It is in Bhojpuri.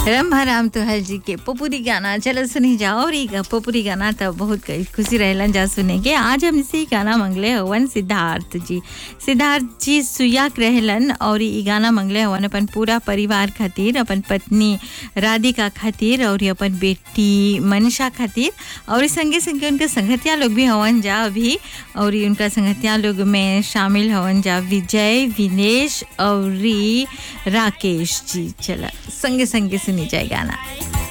रंभा राम तोहल जी के पपुरी गाना चलो सुनी जाओ और ई गा- पपुरी गाना तो बहुत क- खुशी रहलन जा सुने के आज हम इसे गाना मंगले हवन सिद्धार्थ जी सिद्धार्थ जी सुयाक रहलन और ई गाना मंगले हवन अपन पूरा परिवार खातिर अपन पत्नी राधिका खातिर और अपन बेटी मनीषा खातिर और संगे संगे उनके संगतिया लोग भी हवन जा अभी और ई उनका संगतिया लोग में शामिल हवन जा विजय विनेश और राकेश जी चला संगे संगे सुनी जाए गाना